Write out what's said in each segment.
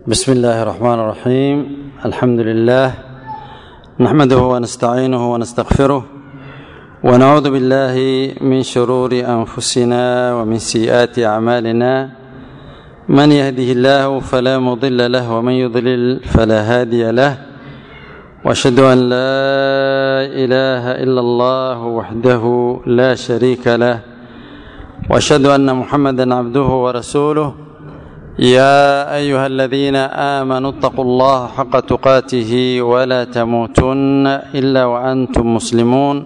بسم الله الرحمن الرحيم الحمد لله نحمده ونستعينه ونستغفره ونعوذ بالله من شرور انفسنا ومن سيئات اعمالنا من يهده الله فلا مضل له ومن يضلل فلا هادي له واشهد ان لا اله الا الله وحده لا شريك له واشهد ان محمدا عبده ورسوله يا ايها الذين امنوا اتقوا الله حق تقاته ولا تموتن الا وانتم مسلمون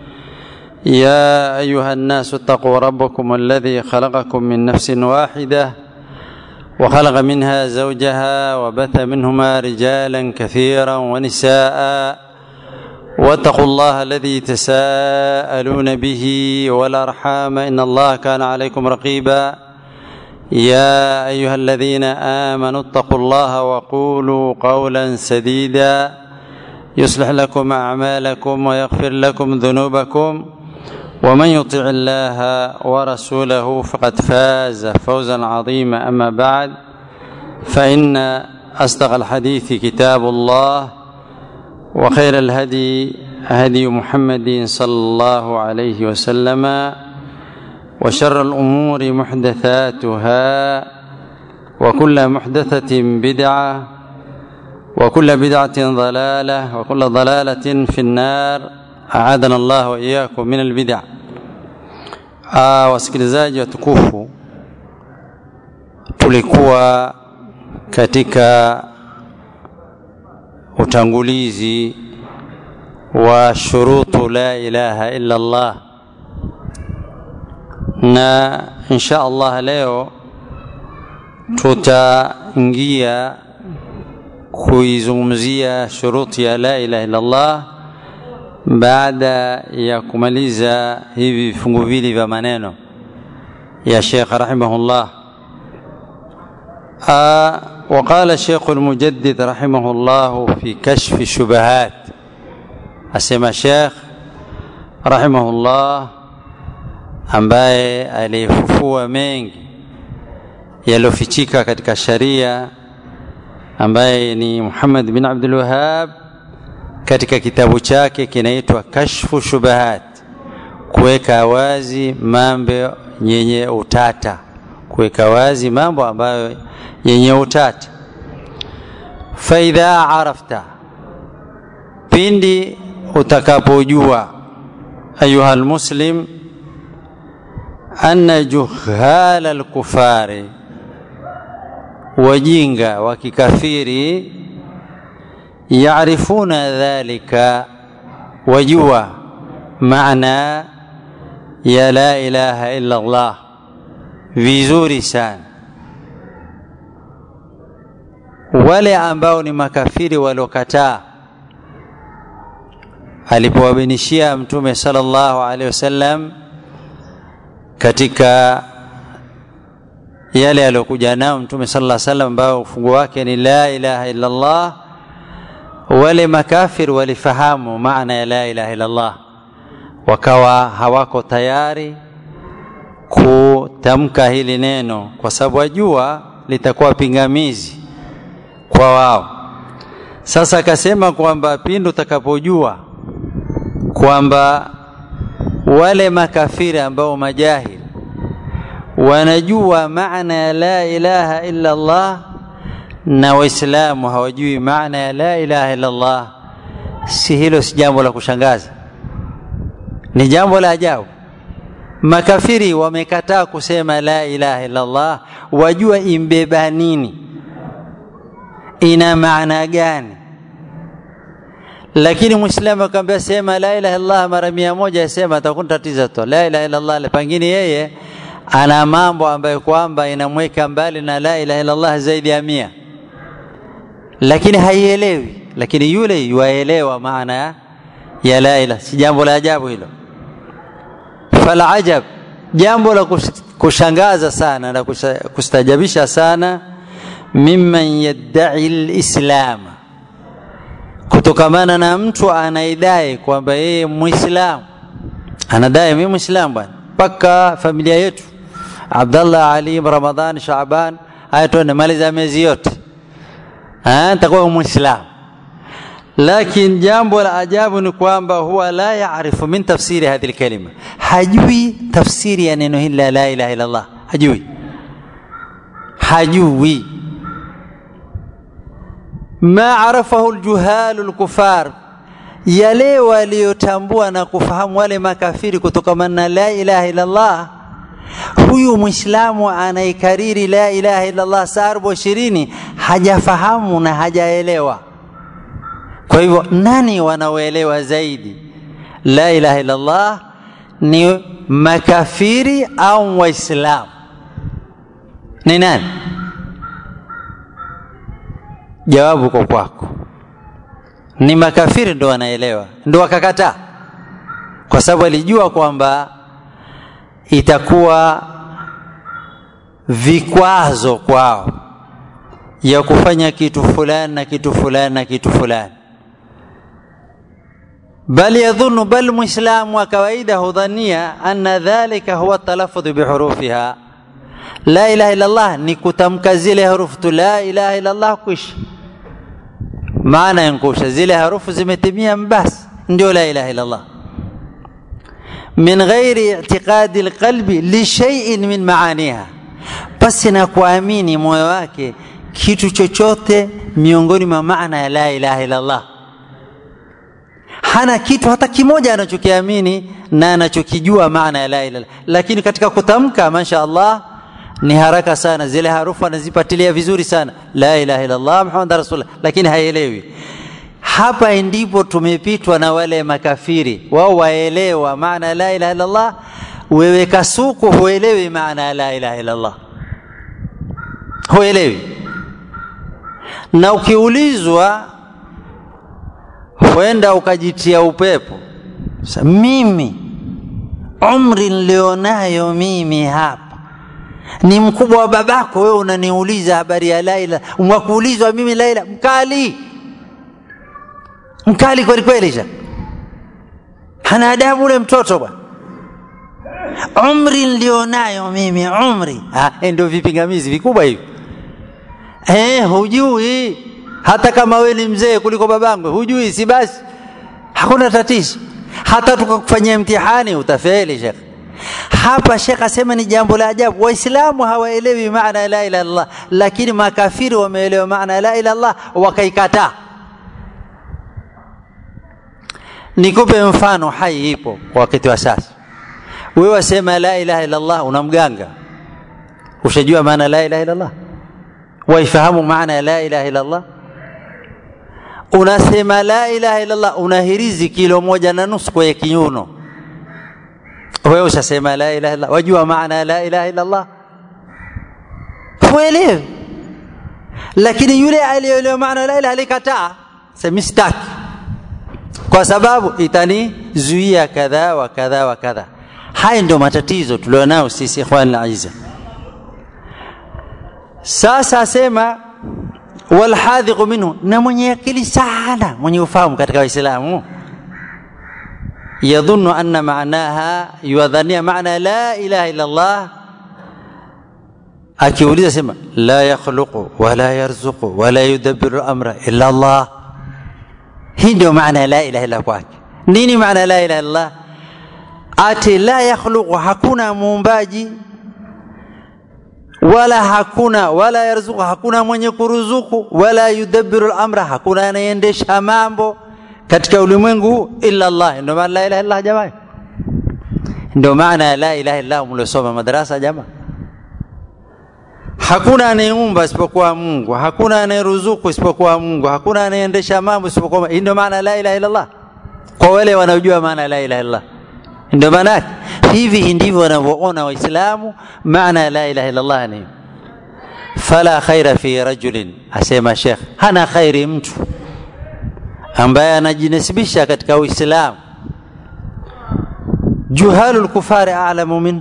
يا ايها الناس اتقوا ربكم الذي خلقكم من نفس واحده وخلق منها زوجها وبث منهما رجالا كثيرا ونساء واتقوا الله الذي تساءلون به والارحام ان الله كان عليكم رقيبا يا ايها الذين امنوا اتقوا الله وقولوا قولا سديدا يصلح لكم اعمالكم ويغفر لكم ذنوبكم ومن يطع الله ورسوله فقد فاز فوزا عظيما اما بعد فان اصدق الحديث كتاب الله وخير الهدي هدي محمد صلى الله عليه وسلم وشر الامور محدثاتها وكل محدثه بدعه وكل بدعه ضلاله وكل ضلاله في النار aadana Allah wa iyyakum min albid'a. Ah, wasikilizaji watukufu, tulikuwa katika utangulizi wa shurutu la ilaha illa Allah, na insha Allah leo tutaingia kuizungumzia shuruti ya la ilaha illa Allah baada ya kumaliza hivi vifungu vili vya maneno ya Sheikh rahimahullah وقال الشيخ المجدد رحمه الله في كشف الشبهات asema Sheikh rahimahullah ambaye alifufua mengi yaliyofichika katika sharia ambaye ni Muhammad bin Abdul Wahhab katika kitabu chake kinaitwa Kashfu Shubahat, kuweka wazi mambo yenye utata, kuweka wazi mambo ambayo yenye utata. Faidha arafta, pindi utakapojua ayuha almuslim anna juhala alkufari, wajinga wa kikafiri yarifuna dhalika wajua maana ya la ilaha illa Allah vizuri sana wale ambao ni makafiri waliokataa alipowabinishia mtume sallallahu alaihi wasallam katika yale aliyokuja nao mtume sallallahu alaihi wasallam ambao ufungu wake ni la ilaha illa Allah wale makafir walifahamu maana ya la ilaha illallah wakawa hawako tayari kutamka hili neno kwa sababu wajua litakuwa pingamizi kwa wao sasa akasema kwamba pindi utakapojua kwamba wale makafiri ambao majahili wanajua maana ya la ilaha illa Allah na waislamu hawajui maana ya la ilaha illa Allah, si hilo si jambo la kushangaza, ni jambo la ajabu. Makafiri wamekataa kusema la ilaha illa Allah, wajua imbeba nini, ina maana gani. Lakini mwislamu akamwambia sema la ilaha illallah mara mia moja, asema atakuwa tatizo tu. La ilaha illallah, pengine yeye ana mambo ambayo kwamba inamweka mbali na la ilaha illallah zaidi ya mia lakini haielewi lakini yule yuaelewa maana ya la ilaha si jambo la ajabu hilo fala ajab jambo la kushangaza sana na kustajabisha sana mimman yaddai lislam kutokamana na mtu anaidai kwamba yeye muislamu anadai mimi muislamu bwana mpaka familia yetu Abdallah Ali Ramadhan Shaaban haya tuende maliza miezi yote atakuwa muislamu lakini jambo la ajabu ni kwamba huwa la yaarifu min tafsiri hadhihi lkalima hajui tafsiri ya neno hili la la ilaha illa allah hajui hajui ma arafahu ljuhalu lkufar yale waliyotambua na kufahamu wale makafiri kutokamana na la ilaha illa allah huyu mwislamu anaikariri la ilaha illa allah saa arobo ishirini hajafahamu na hajaelewa kwa hivyo nani wanaoelewa zaidi la ilaha illa allah ni makafiri au waislamu ni nani jawabu kwa kwako ni makafiri ndo wanaelewa ndo wakakataa kwa sababu alijua kwamba itakuwa vikwazo kwao ya kufanya kitu fulani na kitu fulani na kitu fulani bal yadhunnu bal mwislamu wa kawaida hudhania anna dhalika huwa talaffudhu bihurufiha la ilaha illa allah ni kutamka zile harufu tu la ilaha illa allah kwisha maana yankusha zile harufu zimetimia basi ndio la ilaha illa allah min ghairi i'tiqadi alqalbi li shay'in min maaniha basi na kuamini moyo wake kitu chochote miongoni mwa maana ya la ilaha illa allah hana kitu hata kimoja anachokiamini na anachokijua maana ya la ilaha lakini katika kutamka masha Allah ni haraka sana zile harufu anazipatilia vizuri sana la ilaha illa Allah Muhammad rasulullah lakini haielewi hapa ndipo tumepitwa na wale makafiri wao waelewa maana ya la ilaha illa Allah wewe kasuku huelewi maana ya la ilaha illa Allah huelewi na ukiulizwa huenda ukajitia upepo Sa, mimi umri nilionayo mimi hapa ni mkubwa wa babako wewe unaniuliza habari ya laila mwakuulizwa mimi laila mkali mkali kweli kweli sha hana adabu ule mtoto bwana umri nilionayo mimi umri ndio vipingamizi vikubwa hivi eh hujui hata kama we ni mzee kuliko babangu hujui si basi hakuna tatizo hata tukakufanyia mtihani utafeli shekh hapa shekh asema ni jambo la ajabu waislamu hawaelewi maana ya la ilaha illallah lakini makafiri wameelewa maana ya la ilaha illallah wakaikataa nikupe mfano hai ipo kwa wakati wa sasa wewe wasema la ilaha illallah una mganga ushajua maana la ilaha illallah waifahamu maana ya la ilaha illallah unasema la ilaha illallah unahirizi kilo moja na nusu kwenye kinyuno wewe ushasema la ilaha illallah wajua maana ya la ilaha illallah huelewi lakini yule aliyeelewa maana la ilaha alikataa sema sitaki kwa sababu itanizuia kadha wa kadha wa kadha haya ndio matatizo tulionao sisi ikhwan aziza sasa asema walhadhiqu minhu na mwenye akili sana mwenye ufahamu katika waislamu yadhunnu anna maanaha yuadhania maana la ilaha illa allah akiuliza sema la yakhluqu wala yarzuqu wala yudabbiru amra illa allah hii ndio maana ya la ilaha illa kwake nini maana la ilaha illallah ati la yakhluqu hakuna muumbaji wala hakuna wala yarzuku hakuna mwenye kuruzuku wala yudabbiru al-amra hakuna anayeendesha mambo katika ulimwengu huu illa Allah ndio maana la ilaha illa jamaa ndio maana ya la ilaha illa mliosoma madarasa jamaa hakuna anayeumba isipokuwa Mungu hakuna anayeruzuku isipokuwa Mungu hakuna anayeendesha mambo isipokuwa hii ndio maana la ilaha illa Allah kwa wale wanaojua maana la ilaha illa ndio maana hivi ndivyo wanavyoona waislamu maana la ilaha illa Allah ni fala khaira fi rajulin asema Sheikh hana khairi mtu ambaye anajinasibisha katika Uislamu juhalul kufari a'lamu minhu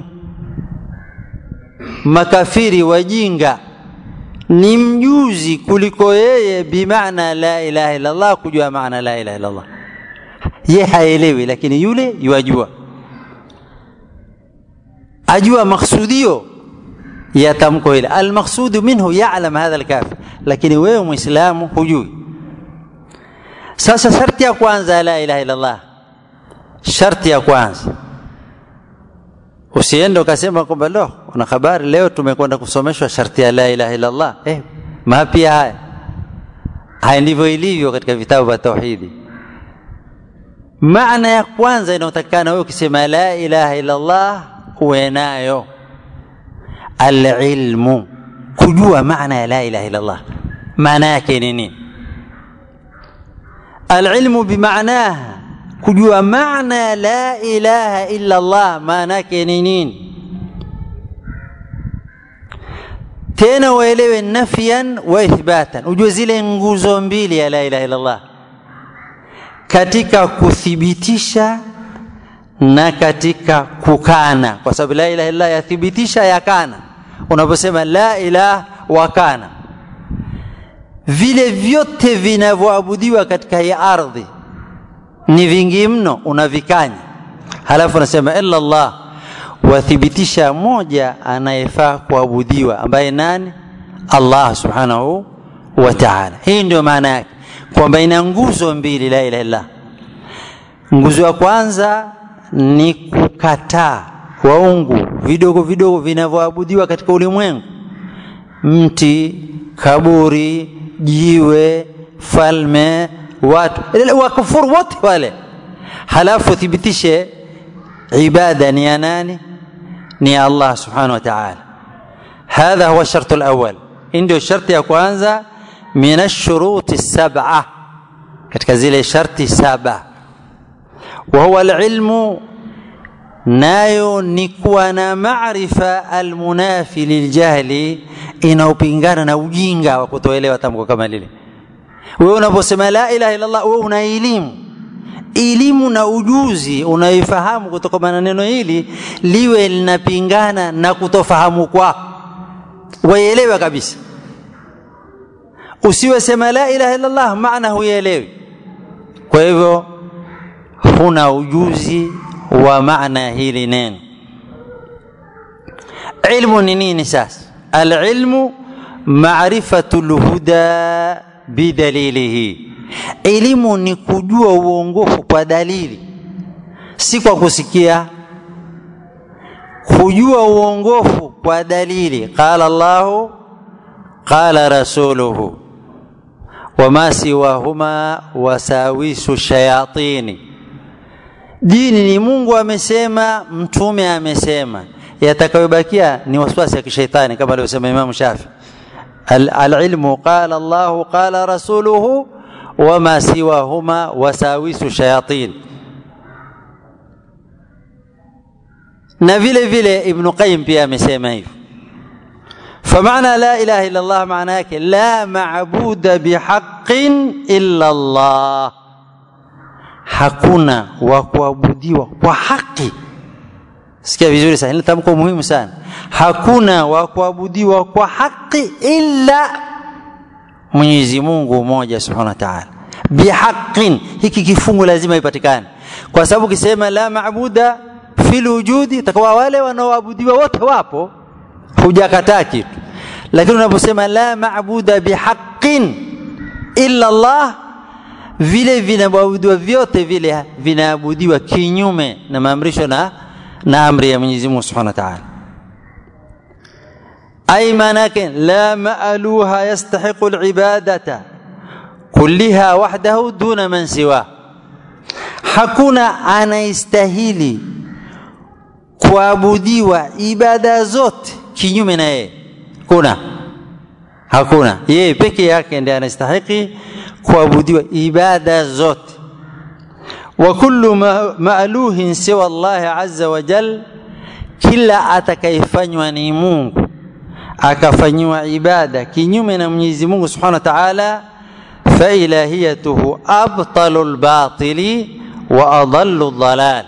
makafiri wajinga ni mjuzi kuliko yeye bimaana la ilaha illa Allah kujua maana la ilaha illa Allah ye haelewi lakini yule yuajua ajua maksudio ya tamko hili almaqsudu minhu ya'lam hadha alkafir lakini wewe muislamu hujui sasa sharti ya kwanza la ilaha illallah sharti ya kwanza usiende ukasema kwamba lo una habari leo tumekwenda kusomeshwa sharti ya la ilaha illallah eh, mapya haya haya ndivyo ilivyo katika vitabu vya tauhidi maana ya kwanza inayotakikana wewe ukisema la ilaha illallah uwe nayo alilmu kujua maana ya la ilaha illallah maana yake ni nini alilmu bimaanaha kujua maana ya la ilaha illa Allah maana yake ni nini tena uelewe nafyan wa ithbatan ujue zile nguzo mbili ya la ilaha illa Allah katika kuthibitisha na katika kukana kwa sababu la ilaha illa yathibitisha yakana unaposema la ilaha wakana vile vyote vinavyoabudiwa katika hii ardhi ni vingi mno unavikanya halafu unasema illa Allah wathibitisha moja anayefaa kuabudiwa ambaye nani Allah subhanahu wa ta'ala hii ndio maana yake kwamba ina nguzo mbili la ilaha illa nguzo ya kwanza ni kukataa waungu vidogo vidogo vinavyoabudiwa katika ulimwengu mti kaburi jiwe falme watu wakufuru wote wale halafu thibitishe ibada ni ya nani ni ya Allah subhanahu wa ta'ala hadha huwa shartu alawwal ndio sharti ya kwanza min ash-shuruti sab'a katika zile sharti saba wa huwa al-ilmu nayo ni kuwa na maarifa almunafi liljahli inaopingana na ujinga wa kutoelewa tamko kama lile wewe unaposema la ilaha illa Allah wewe una elimu elimu na ujuzi unaifahamu kutoka na neno hili liwe linapingana na kutofahamu kwako waielewe kabisa usiwe sema la ilaha illa Allah maana huielewi kwa hivyo huna ujuzi wa maana hili neno ilmu ni nini sasa alilmu maarifatu lhuda bidalilihi elimu ni kujua uongofu kwa dalili si kwa kusikia kujua uongofu kwa dalili qala llahu qala rasuluhu wama siwahuma wasawisu shayatini dini ni mungu amesema mtume amesema yatakayobakia ni waswasi ya kishaitani kama alivyosema imamu shafi alilmu qala llahu qala rasuluhu wama siwahuma wasawisu shayatin na vile vile ibnu qayim pia amesema hivyo فمعنى لا إله إلا الله معناه لا معبود بحق إلا الله hakuna wa kuabudiwa kwa haki sikia vizuri sana hili tamko muhimu sana hakuna wa kuabudiwa kwa haki illa Mwenyezi Mungu mmoja Subhanahu wa Ta'ala bihaqin hiki kifungu lazima ipatikane kwa sababu kisema la maabuda fil wujudi takuwa wale wanaoabudiwa wote wapo hujakataa kitu lakini unaposema la maabuda bihaqin illa Allah vile vinaabudiwa vyote vile vinaabudiwa kinyume na maamrisho na na amri ya Mwenyezi Mungu Subhanahu wa Ta'ala ay manake la ma'aluha yastahiqu al-ibadata kulliha wahdahu duna man siwa hakuna anaistahili kuabudiwa ibada zote kinyume na yeye kuna hakuna yeye peke yake ndiye anastahili kuabudiwa ibada zote wa kullu ma'luhin siwa Allah azza wa jal kila atakayefanywa ni Mungu akafanywa ibada kinyume na Mwenyezi Mungu Subhanahu wa Ta'ala fa ilahiyatuhu abtalul batili wa adallu dhalal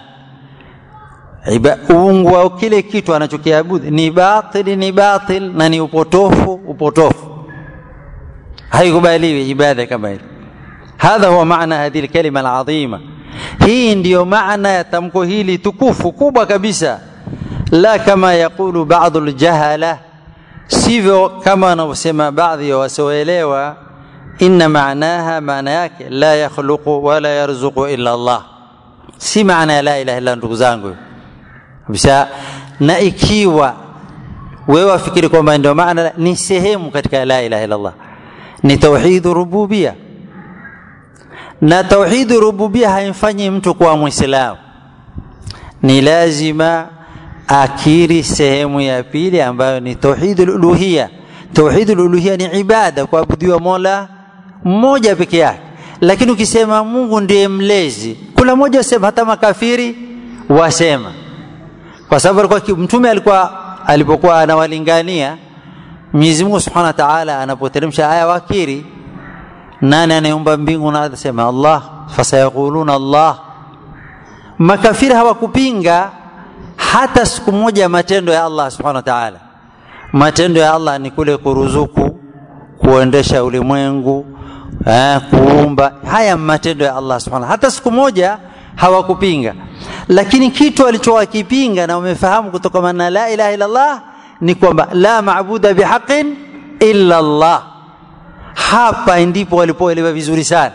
uungu wa kile kitu anachokiabudu ni batili ni batil na ni upotofu upotofu haikubaliwi ibada kama hili hadha huwa maana hadhi alkalima alazima hii ndiyo maana ya tamko hili tukufu kubwa kabisa la kama yakulu baadhi aljahala sivyo kama wanavyosema baadhi ya wasioelewa inna maanaha maana yake la yakhluqu wala yarzuqu illa Allah si maana ya la ilaha illa ndugu zangu kabisa na ikiwa wewe wafikiri kwamba ndio maana ni sehemu katika la ilaha illa Allah ni tauhid rububia na tauhid rububia haimfanyi mtu kuwa muislamu ni lazima akiri sehemu ya pili ambayo ni tauhid uluhia tauhid uluhia ni ibada kuabudiwa mola mmoja peke yake lakini ukisema mungu ndiye mlezi kula mmoja wasema hata makafiri wasema kwa sababu alikuwa mtume alikuwa alipokuwa anawalingania Mwenyezi Mungu Subhanahu wa Ta'ala anapoteremsha aya wakiri nani anayeumba mbingu na ardhi sema Allah fasayaquluna Allah makafiri hawakupinga hata siku moja matendo ya Allah Subhanahu wa Ta'ala matendo ya Allah ni kule kuruzuku kuendesha ulimwengu eh, kuumba haya matendo ya Allah Subhanahu hata siku moja hawakupinga lakini kitu alichowakipinga na umefahamu kutokana na la ilaha illa Allah ni kwamba la maabuda bihaqin illa Allah hapa ndipo walipoelewa vizuri sana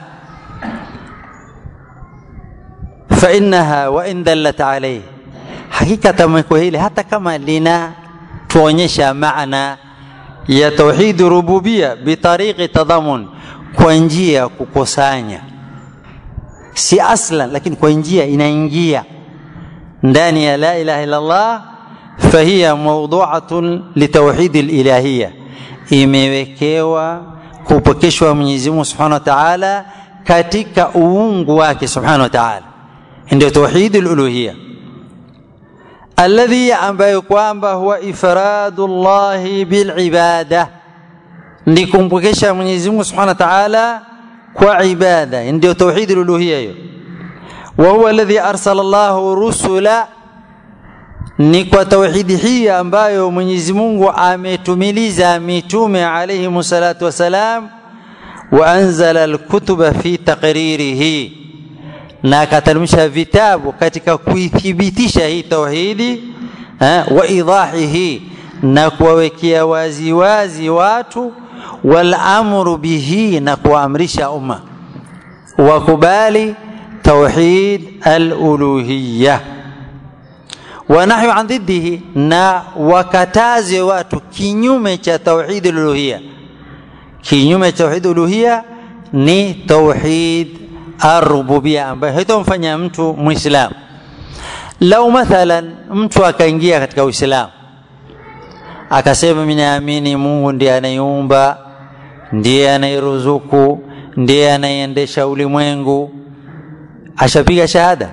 fa innaha wa in dallat alayhi hakika tamko hili hata kama lina tuonyesha maana ya tauhid rububia bitariqi tadhamun kwa njia ya kukusanya si aslan lakini kwa njia inaingia ndani ya la ilaha illa Allah fahiya mawdu'atun litauhid alilahiyya imewekewa kupokeshwa Mwenyezi Mungu Subhanahu wa Ta'ala katika uungu wake Subhanahu wa Ta'ala ndio tauhid aluluhiyya alladhi ambayo kwamba huwa ifradu Allah bilibada ni kumpokesha Mwenyezi Mungu Subhanahu wa Ta'ala kwa ibada ndio tauhid aluluhiyya hiyo wa huwa alladhi arsala Allah rusula ni kwa tauhidi hii ambayo Mwenyezi Mungu ametumiliza mitume alayhi salatu wasalam wa anzala alkutuba fi taqririhi na akateremsha vitabu katika kuithibitisha hii tauhidi wa idahihi na kuwawekea wazi wazi watu wal amru bihi na kuamrisha umma wakubali tauhid al-uluhiyya wa nahyu an dhiddihi na wakataze watu kinyume cha tauhid al-uluhiyya kinyume cha tauhid uluhiyya ni tauhid ar-rububiyya ambayo haitomfanya mtu muislamu lau mathalan mtu akaingia katika uislamu akasema mimi naamini Mungu ndiye anayeumba ndiye anayeruzuku ndiye anayeendesha ulimwengu ashapiga shahada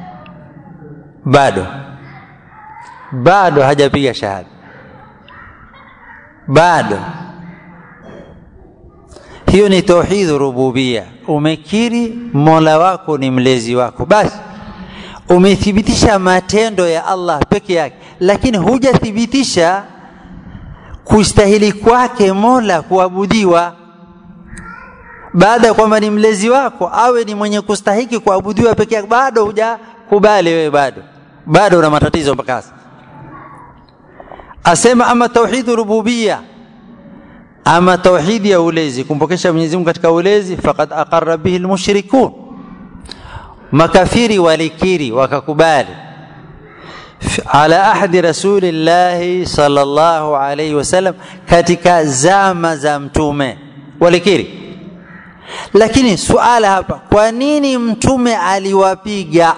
bado bado hajapiga shahada bado hiyo ni tauhid rububia umekiri mola wako ni mlezi wako basi umethibitisha matendo ya Allah peke yake lakini hujathibitisha kustahili kwake mola kuabudiwa baada ya kwamba ni mlezi wako awe ni mwenye kustahiki kuabudiwa peke yake bado hujakubali wewe bado bado una matatizo mpaka sasa asema ama tauhid rububia ama tauhidi ya ulezi kumpokesha Mwenyezi Mungu katika ulezi faqad aqarra bihi almushrikun makafiri walikiri wakakubali ala ahdi rasulillahi sallallahu alayhi wasallam katika zama za mtume walikiri lakini suala hapa kwa nini mtume aliwapiga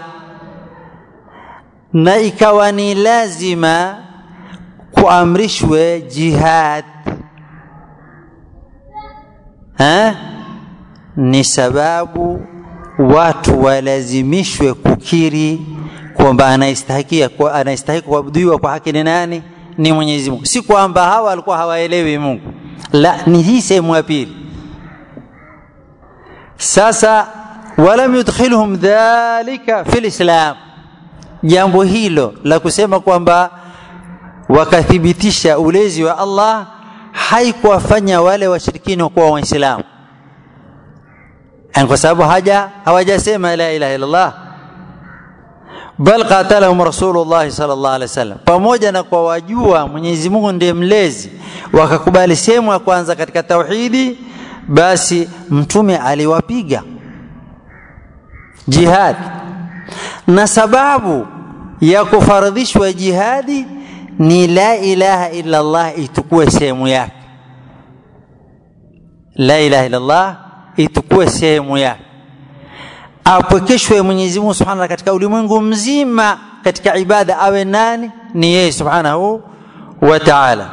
na ikawa ni lazima kuamrishwe jihad ha? ni sababu watu walazimishwe kukiri kwamba anaistahikia kwa anastahili kuabudiwa kwa haki ni nani ni Mwenyezi Mungu si kwamba hawa walikuwa hawaelewi Mungu la ni hii sehemu ya pili sasa walam yudkhilhum dhalika fil islam jambo hilo la kusema kwamba wakathibitisha ulezi wa Allah haikuwafanya wale washirikina kuwa waislamu kwa sababu haja hawajasema la ilaha illallah bal qatalahum rasulullah sallallahu alaihi wasallam pamoja na kwa wajua Mwenyezi Mungu ndiye mlezi wakakubali sehemu ya kwanza katika tauhidi basi mtume aliwapiga jihad na sababu ya kufaradhishwa jihadi ni la ilaha illa Allah itukue sehemu yake la ilaha illa Allah itukue sehemu yake apwekeshwe Mwenyezi Mungu Subhanahu katika ulimwengu mzima katika ibada awe nani ni yeye Subhanahu wa Ta'ala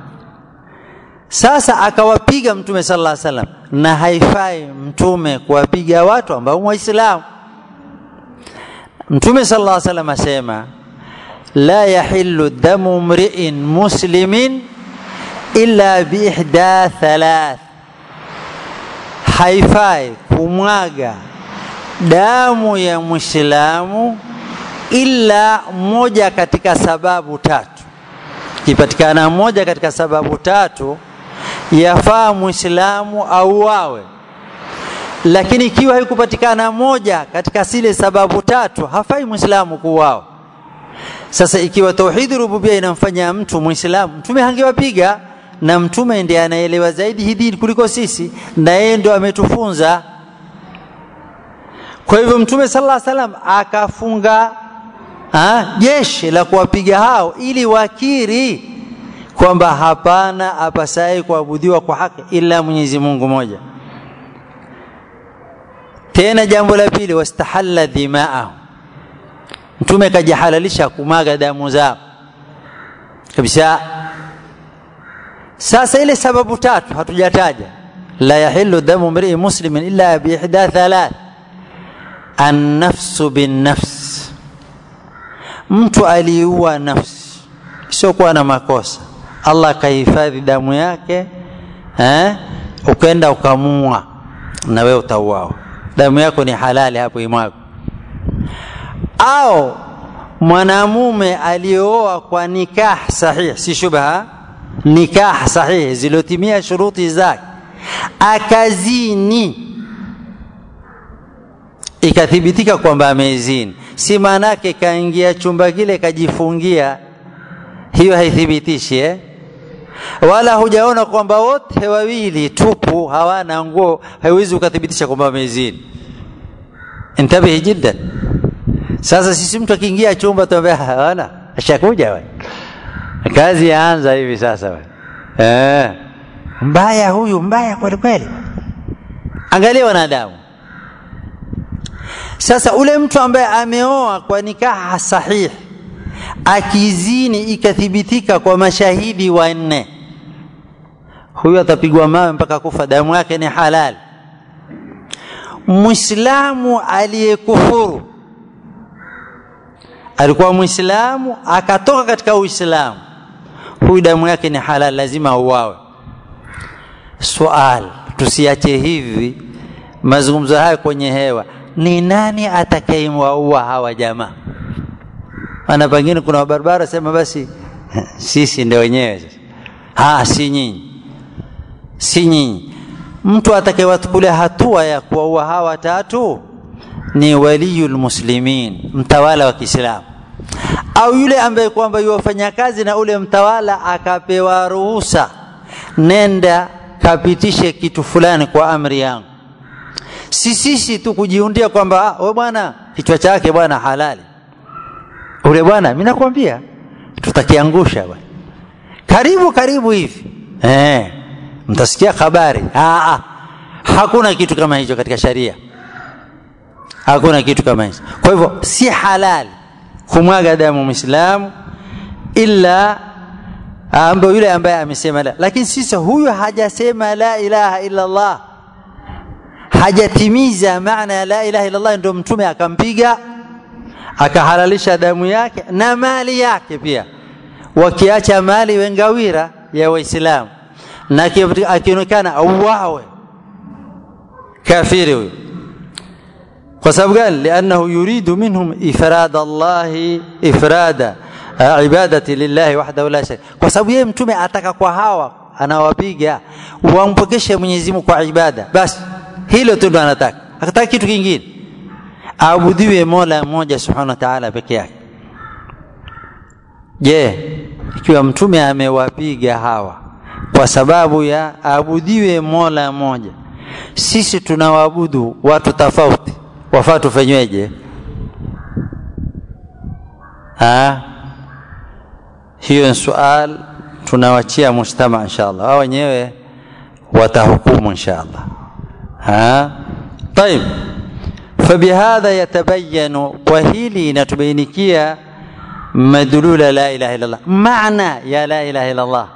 sasa akawapiga mtume sallallahu alaihi wasallam na haifai mtume kuwapiga watu ambao waislamu mtume sallallahu alaihi wasallam asema la yahillu damu mri'in muslimin illa biihda thalath haifai kumwaga damu ya mwislamu ila moja katika sababu tatu ikipatikana moja katika sababu tatu yafaa mwislamu auawe lakini ikiwa haikupatikana moja katika zile sababu tatu hafai mwislamu kuuawa sasa ikiwa tauhidi rububia inamfanya mtu mwislamu mtume hangewapiga na mtume ndiye anaelewa zaidi hii dini kuliko sisi na yeye ndo ametufunza kwa hivyo mtume sallallahu alaihi wasallam akafunga jeshi la kuwapiga hao ili wakiri kwamba hapana apasaye kuabudiwa kwa haki ila Mwenyezi Mungu moja tena jambo la pili wastahalla dhimaahum mtume kajihalalisha kumaga damu zao kabisa sasa ile sababu tatu hatujataja la yahillu damu mrii muslimin illa biihda thalath annafsu binnafs mtu aliua nafsi isiokuwa na makosa allah akahifadhi damu yake eh? ukenda ukamua na wewe utauawa damu yako ni halali hapo imwago au mwanamume aliyooa kwa nikah sahihi si shubha nikah sahihi zilotimia shuruti zake akazini ikathibitika kwamba amezini si maana yake kaingia chumba kile kajifungia hiyo haithibitishi eh? wala hujaona kwamba wote wawili tupu hawana nguo haiwezi ukathibitisha kwamba wamezini intabihi jiddan sasa sisi mtu akiingia chumba tuambia hawana ashakuja we kazi yaanza hivi sasa we eh mbaya huyu mbaya kweli kweli angalia wanadamu sasa ule mtu ambaye ameoa kwa nikaha sahihi akizini ikathibitika kwa mashahidi wanne huyu atapigwa mawe mpaka kufa damu yake ni halali mwislamu aliyekufuru alikuwa mwislamu akatoka katika uislamu huyu damu yake ni halali lazima auawe swal tusiache hivi mazungumzo haya kwenye hewa ni nani atakayewaua hawa jamaa ana pengine kuna wabarabara sema basi sisi ndio wenyewe sasa ha si nyinyi si nyinyi mtu atakayewachukulia hatua ya kuwaua hawa tatu ni waliyul muslimin mtawala wa Kiislamu au yule ambaye kwamba yuwafanya kazi na ule mtawala akapewa ruhusa nenda kapitishe kitu fulani kwa amri yangu si sisi tu kujiundia kwamba we bwana kichwa chake bwana halali ule bwana mimi nakwambia tutakiangusha bwana karibu karibu hivi eh mtasikia habari ah, ah. hakuna kitu kama hicho katika sharia hakuna kitu kama hicho kwa hivyo si halali kumwaga damu muislamu illa ambayo yule ambaye amesema la lakini sisi huyu hajasema la ilaha illa Allah hajatimiza maana ya la ilaha illa Allah ndio mtume akampiga akahalalisha damu yake na mali yake pia wakiacha mali wengawira ya waislamu na akionekana auawe kafiri huyo kwa sababu gani liannahu yuridu minhum ifrada allahi ifrada ibadati lillahi wahdahu la sharika kwa sababu yeye mtume ataka kwa hawa anawapiga wampokeshe Mwenyezi Mungu kwa ibada basi hilo tu ndo anataka akataka kitu kingine aabudiwe mola mmoja subhanahu wa taala peke yake je ikiwa mtume amewapiga hawa kwa sababu ya aabudiwe mola mmoja sisi tunawaabudu watu tofauti wafaa tufanyweje hiyo ni sual tunawachia mujtama inshallah wao wenyewe watahukumu inshallah ha طيب فبهذا يتبين وهيلي نتبينكيا مدلول لا اله الا الله معنى يا لا اله الا الله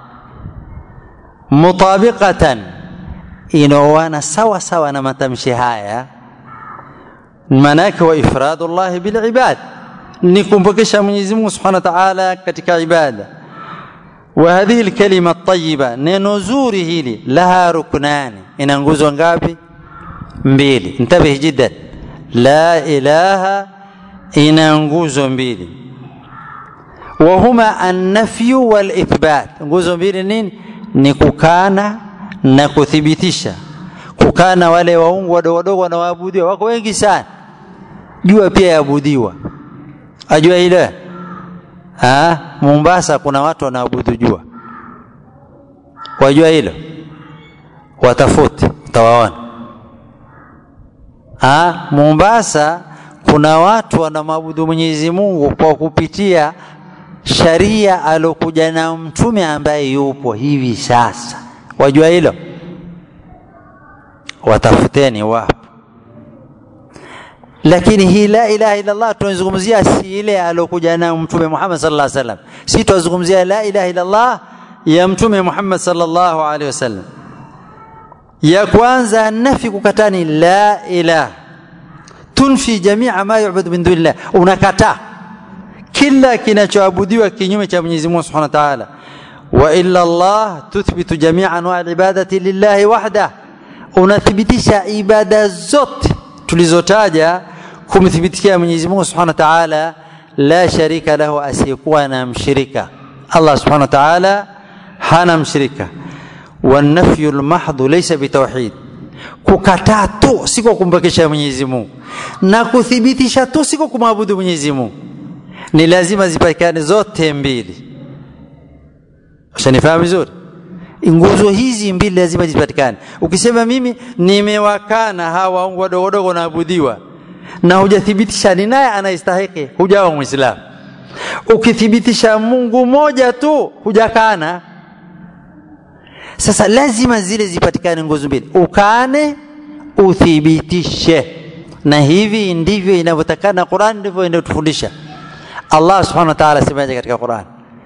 مطابقه inaoana sawa sawa na matamshi haya maanake wa ifradu llahi bilibad ni kumpokesha mwenyezi mungu subhanahu wa taala katika ibada wa hadhihi lkalima tayiba neno zuri hili laha ruknani ina nguzo ngapi mbili intabih jiddan la ilaha ina nguzo mbili wahuma annafyu walithbat nguzo mbili nini ni kukana na kuthibitisha kukana wale waungu wadogo wadogo wanawaabudiwa wako wengi sana jua pia yaabudiwa ajua ile ha? Mombasa kuna watu wanaabudu jua, wajua hilo? Watafute utawaona. Ha? Mombasa kuna watu wanamwabudu Mwenyezi Mungu kwa kupitia sharia alokuja na mtume ambaye yupo hivi sasa, wajua hilo? Watafuteni wapo lakini hii la ilaha illa Allah tunazungumzia si ile alokuja nayo mtume Muhammad sallallahu alaihi wasallam, si tunazungumzia la ilaha illa Allah ya mtume Muhammad sallallahu alaihi wasallam. Ya kwanza nafi kukatani la ilaha tunfi jamia ma yu'badu min dunillah, unakataa kila kinachoabudiwa kinyume cha Mwenyezi Mungu Subhanahu wa Ta'ala. Wa illa Allah tuthbitu jamia anwa al-ibadati lillahi wahda, unathibitisha ibada zote tulizotaja kumthibitikia Mwenyezi Mungu Subhanahu wa Ta'ala la sharika lahu asiyekuwa na mshirika Allah Subhanahu wa Ta'ala hana mshirika wanafyu almahdhu laysa bitawhid kukataa tu siko kumpekesha Mwenyezi Mungu na kuthibitisha tu siko kumwabudu Mwenyezi Mungu ni lazima zipatikane zote mbili ushanifahamu vizuri nguzo hizi mbili lazima zipatikane. Ukisema mimi nimewakana hawa waungu wadogo wadogo wanaabudiwa na hujathibitisha ni naye anayestahiki, hujawa Mwislamu. Ukithibitisha Mungu moja tu, hujakana. Sasa lazima zile zipatikane nguzo mbili, ukane, uthibitishe, na hivi ndivyo inavyotakana. Qur'an ndivyo inatufundisha. Allah subhanahu wa ta'ala asemaje katika Qur'an?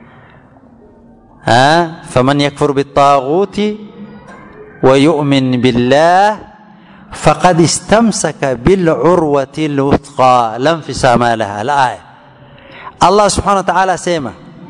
ها فمن يكفر بالطاغوت ويؤمن بالله فقد استمسك بالعروة الوثقى لا انفصام لها الآية الله سبحانه وتعالى سيما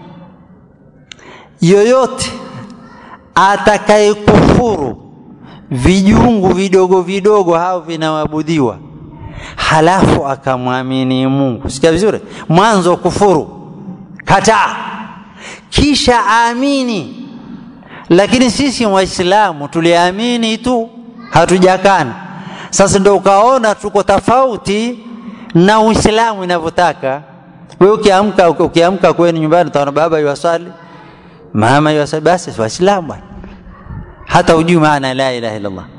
yoyote atakayekufuru vijungu vidogo vidogo hao vinaabudiwa halafu akamwamini Mungu sikia vizuri mwanzo kufuru kataa kisha amini. Lakini sisi Waislamu tuliamini tu, hatujakana. Sasa ndio ukaona tuko tofauti na Uislamu inavyotaka. Wewe ukiamka ukiamka kwenu nyumbani utaona baba yuwasali, mama yuwasali, basi Waislamu bwana, hata hujui maana la ilaha illa Allah.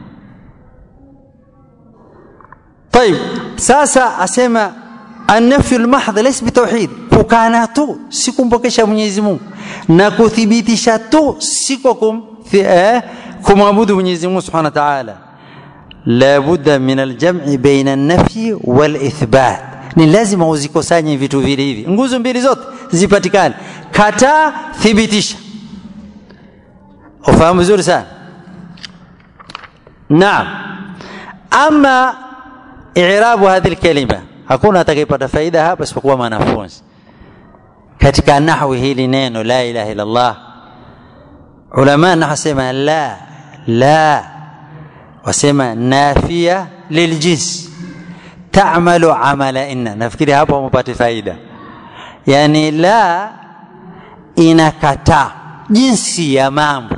طيب sasa asema annafyu lmahdh laysa bitauhid, kukana tu si kumpokesha Mwenyezi Mungu na kuthibitisha tu siko kum, eh, kumwabudu Mwenyezi Mungu Subhanahu wa Ta'ala. La budda min aljam'i baina an-nafyi wal ithbat, ni lazima uzikusanye vitu vile hivi, nguzo mbili zote zipatikane, kataa, thibitisha. Ufahamu vizuri sana. Naam, ama i'rabu hadhihi kalima, hakuna atakayepata faida hapa isipokuwa mwanafunzi katika nahwi hili neno la ilaha illa Allah ulama nahasema la la wasema nafia liljins ta'malu amala inna nafikiri hapo mpate faida yani la inakataa jinsi ya mambo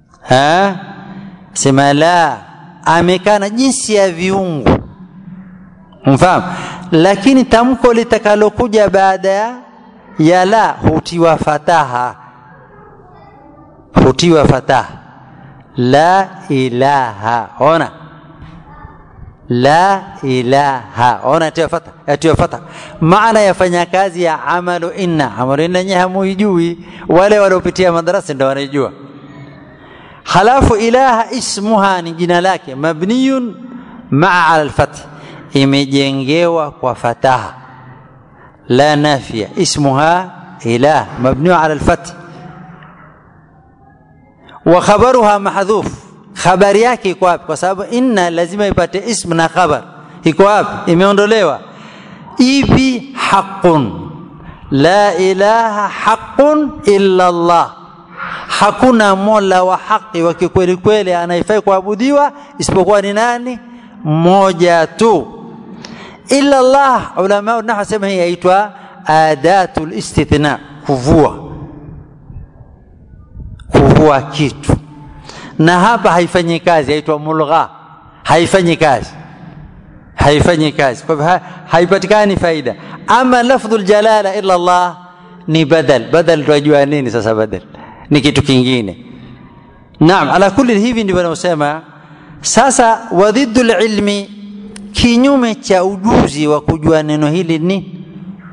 ha sema la amekana jinsi ya viungu mfahamu lakini tamko litakalokuja baada ya ya la hutiwa fataha hutiwa fataha la ilaha ona la ilaha ona atiwa fata atiwa fata maana yafanya kazi ya amalu inna amalu inna nyewe hamuijui wale waliopitia madarasa ndio wanaijua halafu ilaha ismuha ni jina lake mabniyun maa ala alfath imejengewa kwa fataha la nafia ismuha ilah mabniyu ala alfath wa khabaruha mahdhuf khabari yake iko wapi kwa sababu inna lazima ipate ism na khabar iko wapi imeondolewa ipi haqqun la ilaha haqqun illa Allah hakuna mola wa haki wa kikweli kweli anayefai kuabudiwa isipokuwa ni nani mmoja tu illa Allah ulama nahwu sema hii yaitwa adatul istithna kuvua kuvua kitu na hapa haifanyi kazi yaitwa mulgha haifanyi kazi haifanyi kazi kwa hivyo haipatikani faida ama lafdhul jalala illa Allah ni badal badal tunajua nini sasa badal ni kitu kingine naam ala kulli hivi ndivyo wanaosema sasa wadhiddu ilmi kinyume cha ujuzi wa kujua neno hili ni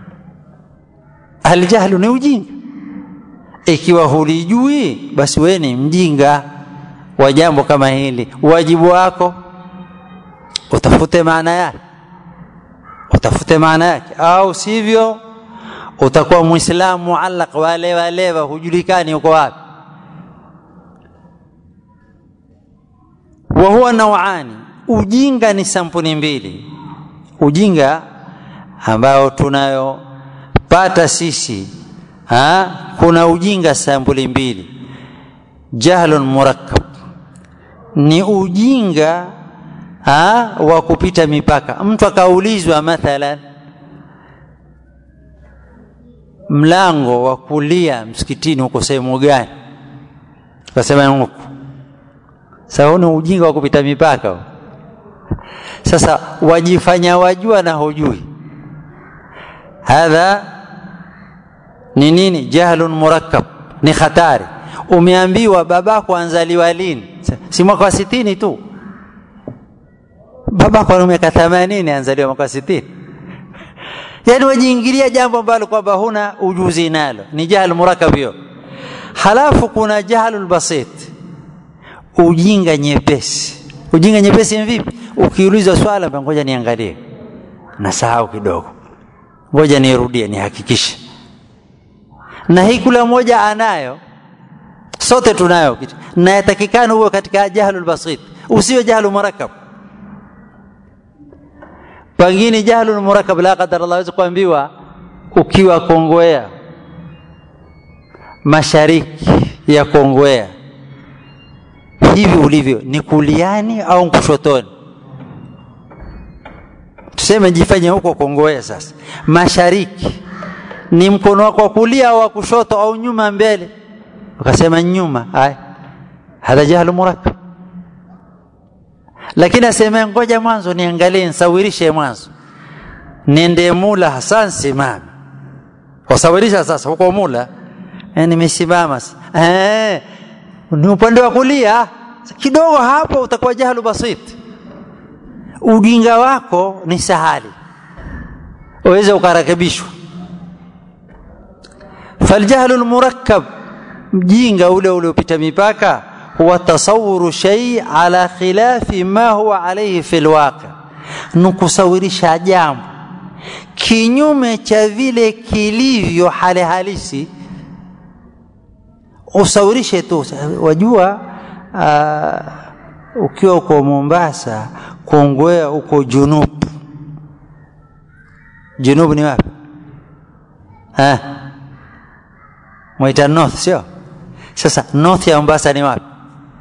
aljahlu ni ujinga ikiwa hulijui basi wewe ni mjinga wa jambo kama hili wajibu wako utafute maana yake utafute maana yake au sivyo utakuwa muislamu muallaq walewa lewa hujulikani uko wapi wa huwa nawani ujinga ni sampuli mbili ujinga ambao tunayopata sisi ha? kuna ujinga sampuli mbili jahlun murakkab ni ujinga ha? wa kupita mipaka mtu akaulizwa mathalan mlango wa kulia msikitini uko sehemu gani akasema huku sasa ni ujinga wa kupita mipaka sasa wajifanya wajua na hujui hadha ni nini jahlun murakkab ni hatari umeambiwa babako anzaliwa lini si mwaka wa sitini tu babako ana miaka themanini anzaliwa mwaka wa sitini yaani wajiingilia jambo ambalo kwamba huna ujuzi nalo ni jahl murakab hiyo halafu kuna jahlul basit ujinga nyepesi ujinga nyepesi ni vipi ukiulizwa swala ngoja niangalie nasahau kidogo ngoja nirudie nihakikishe na hii kula moja anayo sote tunayo na yatakikana huwe katika jahlul basit usiwe jahlu murakab pengine jahlul murakab la qadar Allah aweza kuambiwa ukiwa Kongowea mashariki ya Kongowea hivi ulivyo ni kuliani au kushotoni tuseme jifanye huko Kongowea sasa mashariki ni mkono wako wa kulia au wa kushoto au nyuma mbele ukasema nyuma haya hadha jahlu murakkab lakini aseme ngoja mwanzo niangalie nisawirishe mwanzo nende mula hasa simame wasawirisha sasa huko mula eh, nimesimama eh, ni upande wa kulia kidogo hapo utakuwa jahlu basit ujinga wako ni sahali uweze ukarekebishwa faljahlu lmurakkab mjinga ule uliopita mipaka huwa tasawuru shay ala khilafi ma huwa alayhi fi lwaqi ni kusawirisha jambo kinyume cha vile kilivyo hali halisi usawirishe tu wajua uh, ukiwa uko Mombasa Kongowea uko junub junub ni wapi eh mwaita north sio sasa north ya Mombasa ni wapi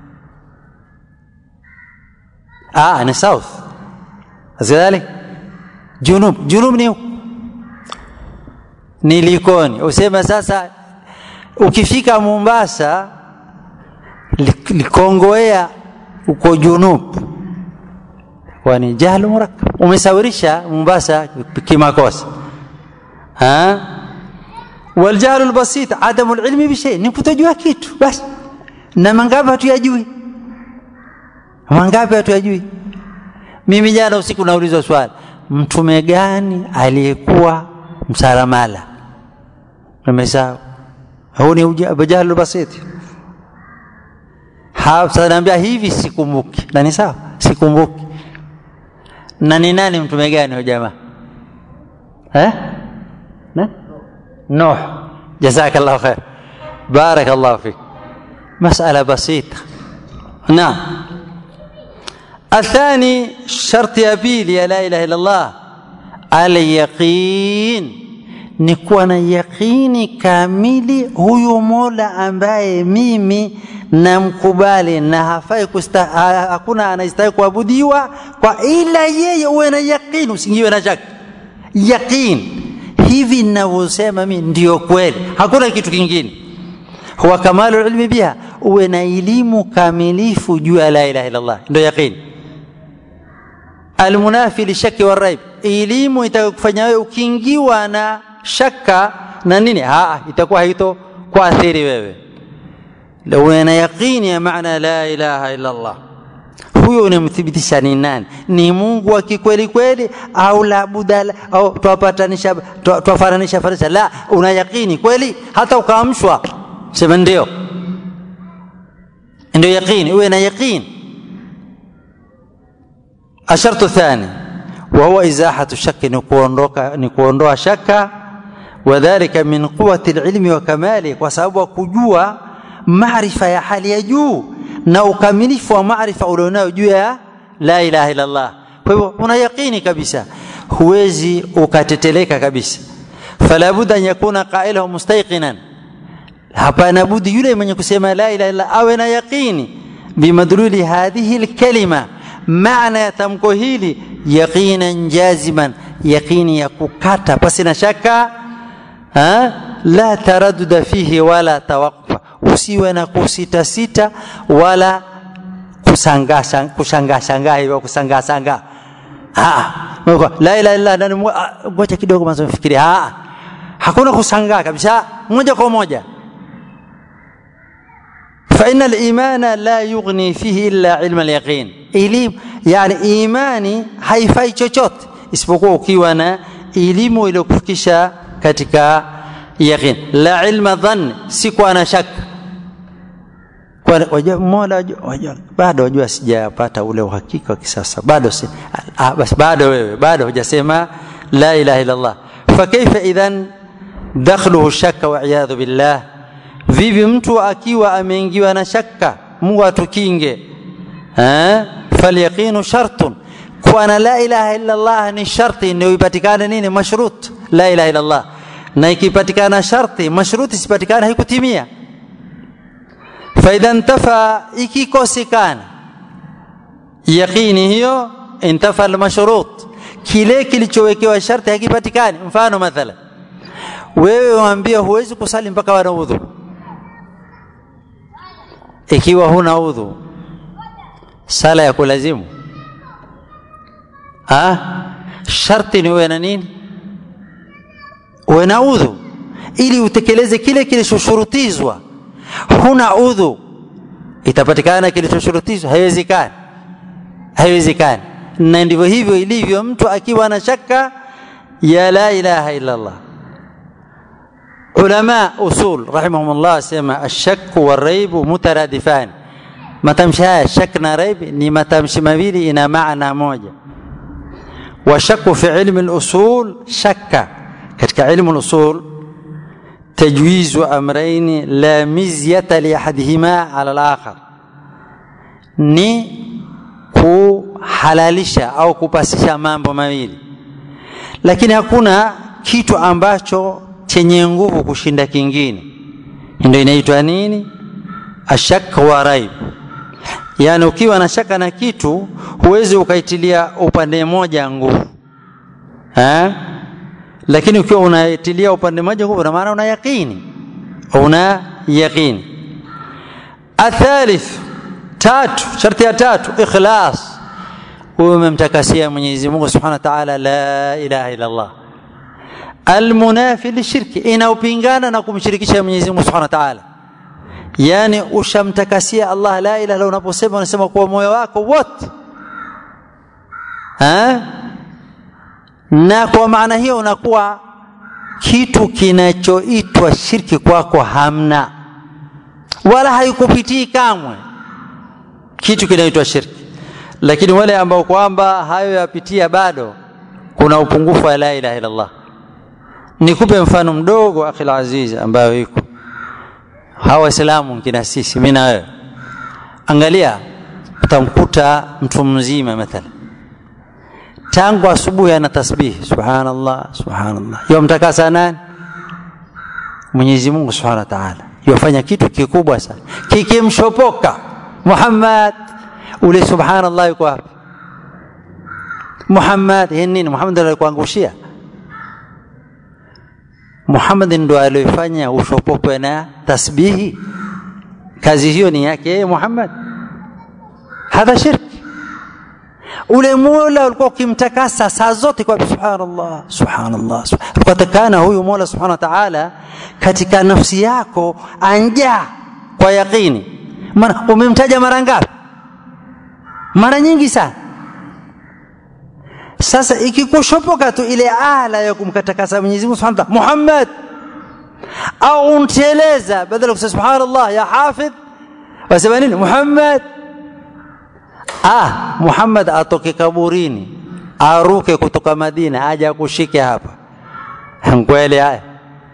ah ni south azidhalik junub junub ni ni Likoni useme sasa ukifika Mombasa Likongowea uko junub kwani jahlu murakkab umesawirisha Mombasa kimakosa ha waljahlu albasit adamu alilmi bishay ni kutojua kitu basi na mangapi hatuyajui mangapi hatuyajui mimi jana usiku naulizwa swali mtume gani aliyekuwa msalamala nimesahau huu ni jahlu basiti sasa naambia hivi sikumbuki na ni sawa sikumbuki na ni nani mtume gani huyo jamaa eh na nuh jazakallahu khair barakallahu fik مسألة بسيطة نعم الثاني شرط يبيل يا لا إله إلا الله اليقين ni kuwa na yaqini kamili huyu mola ambaye mimi namkubali na hafai kusta, hakuna anayestahili kuabudiwa kwa ila yeye uwe na yaqini usingiwe na shaka yaqin hivi ninavyosema mimi ndio kweli hakuna kitu kingine huwa kamalu ilmi biha uwe na elimu kamilifu juu ya la ilaha illallah ndio yaqini almunafi lishaki waraib elimu itakufanya wewe ukiingiwa na shaka na nini haa itakuwa haito kuathiri wewe uwe na yaqini ya maana la ilaha illallah huyo unamthibitisha ni nani ni mungu wa kikweli kweli au labudala au twapatanisha twafananisha fananisha la una yaqini kweli hata ukaamshwa sema ndio ndio yaqini uwe na yaqini الشرط الثاني وهو إزاحة الشك نكوندوها شك وذلك من قوة العلم وكماله وسبب كجوا معرفة يا حال يجو na ukamilifu wa maarifa ulionao juu ya la ilaha illa Allah. Kwa hivyo una yaqini kabisa, huwezi ukateteleka kabisa. Fala budda an yakuna qailuhu mustayqinan, hapana budi yule mwenye kusema la ilaha illa awe na yaqini bimadluli hadhihi alkalima, maana ya tamko hili yaqinan jaziman, yaqini ya kukata pasi na shaka ha? la taraduda fihi wala tawaqufa usiwe na kusita sita wala kushangaa kushangaa shangaa hivyo kusangaa sangaa la ilaha illa ndani ngoja kidogo mwanzo mfikiri hakuna kusangaa kabisa moja kwa moja فإن الإيمان لا يغني فيه إلا علم اليقين إليم يعني إيماني haifai chochote isipokuwa ukiwa na elimu iliyokufikisha katika yaqin la ilma dhann si kwa na shaka mola bado wajua sijapata ule uhakika wa kisasa bado si ah, basi bado wewe bado hujasema la ilaha illa Allah fakaifa idhan dakhluhu shakka wa iyadhu billah vipi mtu akiwa ameingiwa na shaka Mungu atukinge eh falyaqinu shartun kuwa na la ilaha illa Allah ni sharti ndio ipatikane nini mashrut la ilaha illa Allah na ikipatikana sharti mashruti isipatikana haikutimia faidha ntafa ikikosekana yaqini hiyo intafa almashrut kile kilichowekewa sharti hakipatikani mfano mathala wewe waambia huwezi kusali mpaka wana udhu ikiwa huna udhu sala ya kulazimu ah sharti ni uwe na nini uwe na udhu ili utekeleze kile kilichoshurutizwa huna udhu itapatikana kilichoshurutizwa haiwezekani haiwezekani na ndivyo hivyo ilivyo mtu akiwa na shaka ya la ilaha illa Allah ulama usul rahimahumullah sema ashakku waraibu mutaradifan matamshi haya shak na raib ni matamshi mawili ina maana moja washaku fi ilmi al-usul shakka katika ilmu al-usul تجويز امرين لا مزيه لاحدهما على الاخر ni kuhalalisha au kupasisha mambo mawili lakini hakuna kitu ambacho chenye nguvu kushinda kingine ndio inaitwa nini ashak wa raib yaani ukiwa na shaka na kitu huwezi ukaitilia upande mmoja nguvu eh lakini ukiwa unaitilia upande mmoja nguvu na maana una yaqini una yaqini athalith tatu sharti ya tatu ikhlas huyo umemtakasia Mwenyezi Mungu Subhanahu wa Ta'ala la ilaha illa Allah almunafi lishirki inaupingana na kumshirikisha Mwenyezi Mungu Subhanahu wa Ta'ala yani ushamtakasia Allah la ilaha illa unaposema unasema kwa moyo wako wote ha? na kwa maana hiyo unakuwa kitu kinachoitwa shirki kwako hamna wala haikupitii kamwe kitu kinaitwa shirki lakini wale ambao kwamba hayo yapitia bado kuna upungufu wa la ilaha illallah nikupe mfano mdogo akhil aziz ambayo iko hawa waislamu kina sisi mimi na wewe angalia utamkuta mtu mzima mathalan tangu asubuhi ana tasbih subhanallah subhanallah yomtakasa nani Mwenyezi Mungu Subhanahu wa Ta'ala yofanya kitu kikubwa sana kikimshopoka Muhammad ule subhanallah yuko wapi Muhammad hii nini Muhammad ndiye alikuangushia Muhammad ndo aliyofanya ushopokwe na tasbihi kazi hiyo ni yake yeye Muhammad hadha shirki ule mola ulikuwa ukimtakasa saa zote kwa subhanallah subhanallah ulikuwa takana huyu mola subhanahu wa ta'ala katika nafsi yako anja kwa yaqini maana umemtaja mara ngapi mara nyingi sana sasa ikikushopoka tu ile ala ya kumkatakasa Mwenyezi Mungu Subhanahu wa Ta'ala Muhammad au unteleza badala kusema subhanallah ya hafidh wasema nini Muhammad ah Muhammad atoke kaburini aruke kutoka Madina aje akushike hapa kweli haya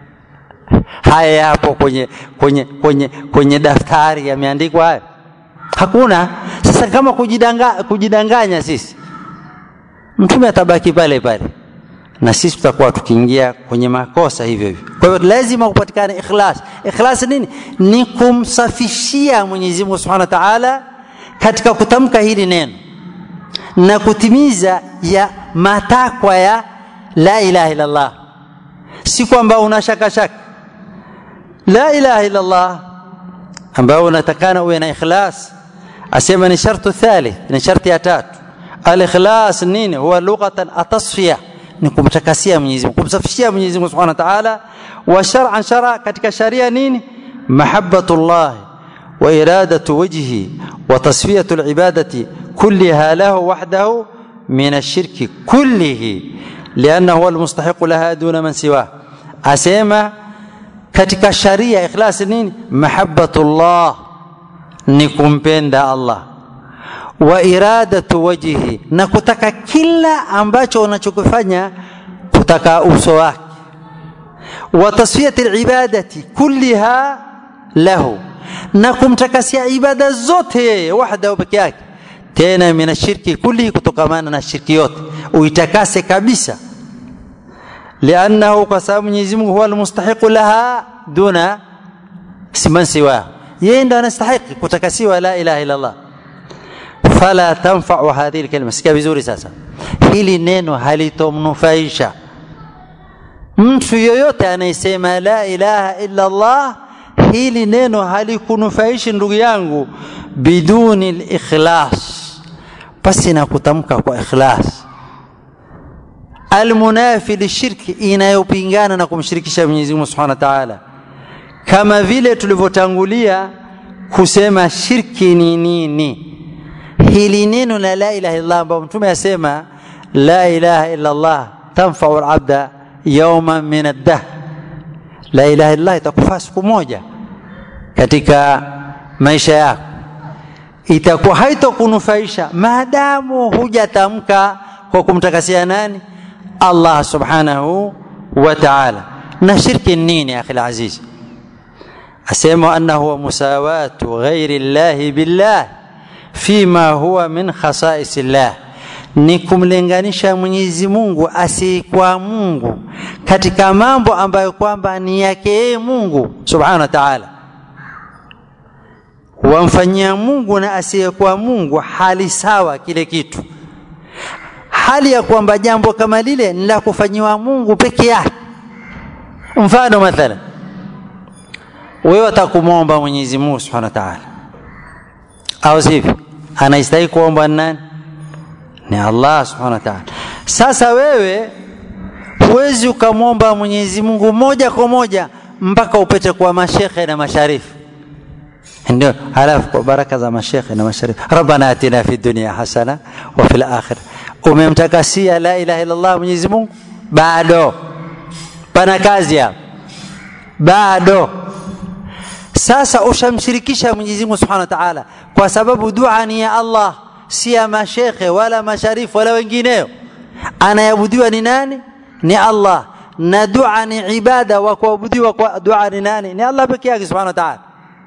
haya yapo kwenye kwenye kwenye kwenye daftari yameandikwa haya hakuna sasa kama kujidanga, kujidanganya sisi mtume atabaki pale pale na sisi tutakuwa tukiingia kwenye makosa hivyo hivyo kwa hivyo lazima kupatikane ikhlas ikhlas nini ni kumsafishia Mwenyezi Mungu Subhanahu wa Ta'ala katika kutamka hili neno na kutimiza ya matakwa ya la ilaha illa Allah si kwamba una shaka shaka la ilaha illa Allah ambao unatakana uwe na ikhlas asema ni shartu thalith ni sharti ya tatu al-ikhlas nini huwa lughatan atasfiya ni kumtakasia Mwenyezi Mungu kumsafishia Mwenyezi Mungu Subhanahu wa Ta'ala wa shar'an shara katika sharia nini mahabbatullah wa iradatu wajhi wa tasfiyatu al-ibadati kullaha lahu wahdahu min ash-shirki kullihi لانه هو المستحق لها دون من سواه asema katika sharia ikhlas nini mahabbatullah ni kumpenda Allah wa iradatu wajhi na kutaka kila ambacho unachokifanya kutaka uso wake wa tasfiyati alibadati kulliha lahu na kumtakasia ibada zote yeye wahda peke yake tena mina shirki kulli kutokamana na shirki yote uitakase kabisa لانه قسم Mwenyezi Mungu huwa almustahiqu laha duna siman siwa yeye ndo anastahili kutakasiwa la ilaha illa Allah fala tanfa'u hadhihi alkalima sikia vizuri sasa hili neno halitomnufaisha mtu yoyote anayesema la ilaha illa Allah hili neno halikunufaishi ndugu yangu biduni al-ikhlas basi na kutamka kwa ikhlas almunafi lishirki inayopingana na kumshirikisha Mwenyezi Mungu Subhanahu wa Ta'ala kama vile tulivyotangulia kusema shirki ni nini hili neno la la ilaha illa Allah mtume asema la ilaha illa Allah tanfa'u al-abda yawman min ad-dahr la ilaha illa Allah itakufaa siku moja katika maisha yako itakuwa haitokunufaisha maadamu hujatamka kwa kumtakasia nani Allah subhanahu wa ta'ala na shirki nini akhi aziz asema annahu wa musawatu ghairi Allah billah fima huwa min khasa'is Allah ni kumlinganisha Mwenyezi Mungu asiyekuwa Mungu katika mambo ambayo kwamba ni yake yeye Mungu subhanahu wa ta'ala wamfanyia Mungu na asiyekuwa Mungu hali sawa kile kitu hali ya kwamba jambo kama lile ni la kufanyiwa Mungu peke yake mfano mathalan wewe atakumwomba Mwenyezi Mungu Subhanahu wa Ta'ala au sivyo anastahili kuomba nani ni Allah subhanahu wa ta'ala. Sasa wewe huwezi ukamwomba Mwenyezi Mungu moja kwa moja mpaka upete kwa mashekhe na masharifu ndio halafu kwa baraka za mashekhe na masharifu rabbana atina fi dunya hasana wa fil akhirah umemtakasia la ilaha illa Allah Mwenyezi Mungu bado pana kazi hapa bado sasa ushamshirikisha Mwenyezi Mungu Subhanahu wa Ta'ala kwa sababu dua ni ya Allah si ya mashekhe wala masharifu wala wengineo anayabudiwa ni nani ni Allah na dua ni ibada wa kuabudiwa kwa dua ni nani ni Allah pekee yake Subhanahu wa Ta'ala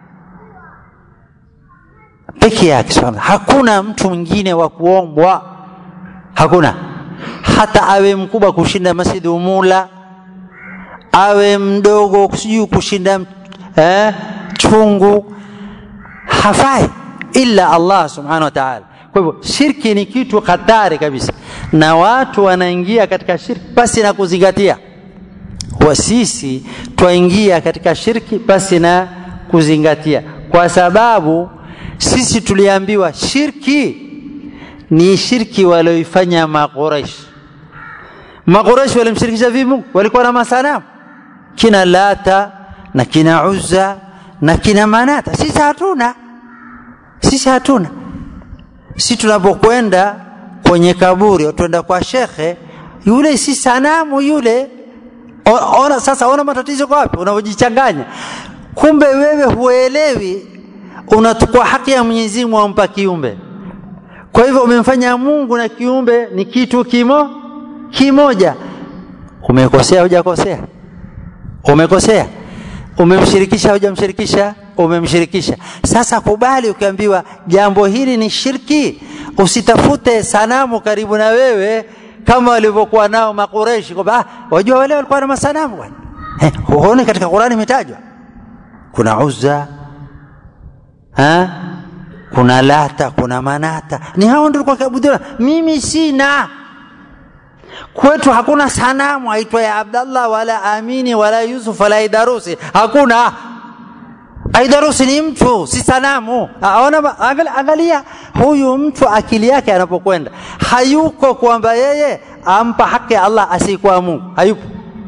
peke yake subhanahu hakuna mtu mwingine wa kuombwa hakuna hata awe mkubwa kushinda masjid umula awe mdogo sijui kushinda eh, chungu hafai illa Allah subhanahu wa ta'ala kwa hivyo shirki ni kitu hatari kabisa na watu wanaingia katika shirki basi na kuzingatia wa sisi twaingia katika shirki basi na kuzingatia kwa sababu sisi tuliambiwa shirki ni shirki walioifanya maqureish maqureish walimshirikisha vipi Mungu walikuwa na masanamu kina lata na kina uzza na kina manata sisi hatuna sisi hatuna sisi tunapokwenda kwenye kaburi twenda kwa shekhe yule si sanamu yule o, ona sasa ona matatizo kwa wapi unavyojichanganya kumbe wewe huelewi unachukua haki ya Mwenyezi Mungu ampa kiumbe. Kwa hivyo umemfanya Mungu na kiumbe ni kitu kimo kimoja. Umekosea hujakosea? Umekosea. Umemshirikisha hujamshirikisha? Umemshirikisha. Sasa kubali ukiambiwa jambo hili ni shirki, usitafute sanamu karibu na wewe kama walivyokuwa nao Makureshi kwamba ah, wajua wale walikuwa na masanamu bwana. Eh, huoni katika Qur'ani imetajwa kuna Uzza, ha? kuna lata kuna manata ni hao ndio kwa kuabudiwa mimi sina kwetu hakuna sanamu aitwa ya abdallah wala amini wala yusuf wala idarusi hakuna aidarusi ni mtu si sanamu aona angalia huyu mtu akili yake anapokwenda hayuko kwamba yeye ampa haki ya allah asiyekuwa mungu hayupo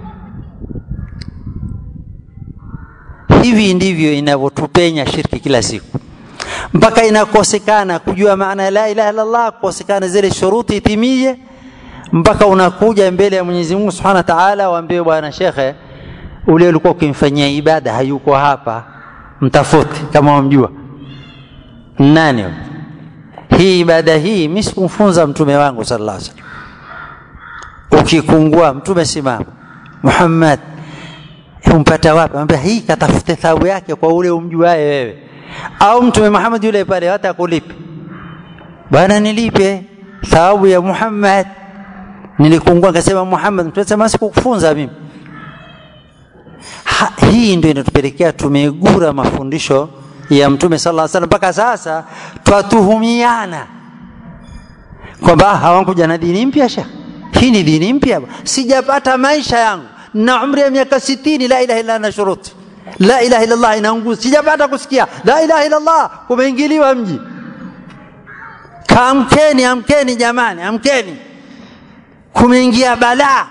hivi ndivyo inavyotupenya shirki kila siku mpaka inakosekana kujua maana ya la ilaha illallah kukosekana zile shuruti itimie mpaka unakuja mbele ya Mwenyezi Mungu Subhanahu wa Ta'ala waambie bwana shekhe ule ulikuwa ukimfanyia ibada hayuko hapa mtafute kama wamjua nani hii ibada hii mimi sikumfunza mtume wangu sallallahu alaihi wasallam ukikungua mtume simama Muhammad umpata wapi anambia hii katafute thawabu yake kwa ule umjuae wewe au mtume Muhammad yule pale hata kulipe bwana nilipe thawabu ya Muhammad nilikungua akasema Muhammad mtume sema sikukufunza mimi ha, hii ndio inatupelekea tumegura mafundisho ya mtume sallallahu alaihi wasallam mpaka sasa twatuhumiana kwamba hawakuja na dini mpya sha hii ni dini mpya sijapata maisha yangu na umri ya miaka 60 la ilaha illa na shuruti la ilaha illa Allah inaunguza sijapata kusikia la ilaha illa Allah kumeingiliwa mji kaamkeni amkeni jamani amkeni kumeingia balaa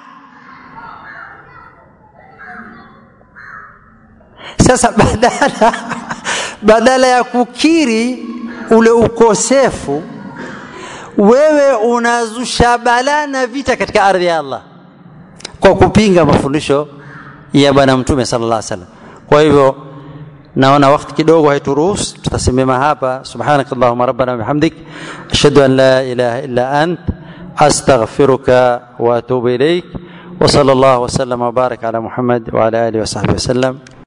sasa badala badala ya kukiri ule ukosefu wewe unazusha balaa na vita katika ardhi ya Allah kwa kupinga mafundisho ya bwana mtume sallallahu alaihi wasallam kwa hivyo naona wakati kidogo haituruhusu tutasimama hapa subhanakallahumma rabbana bihamdik ashhadu an la ilaha illa ant astaghfiruka wa atubu ilaik وصلى الله وسلم وبارك على محمد وعلى اله وصحبه وسلم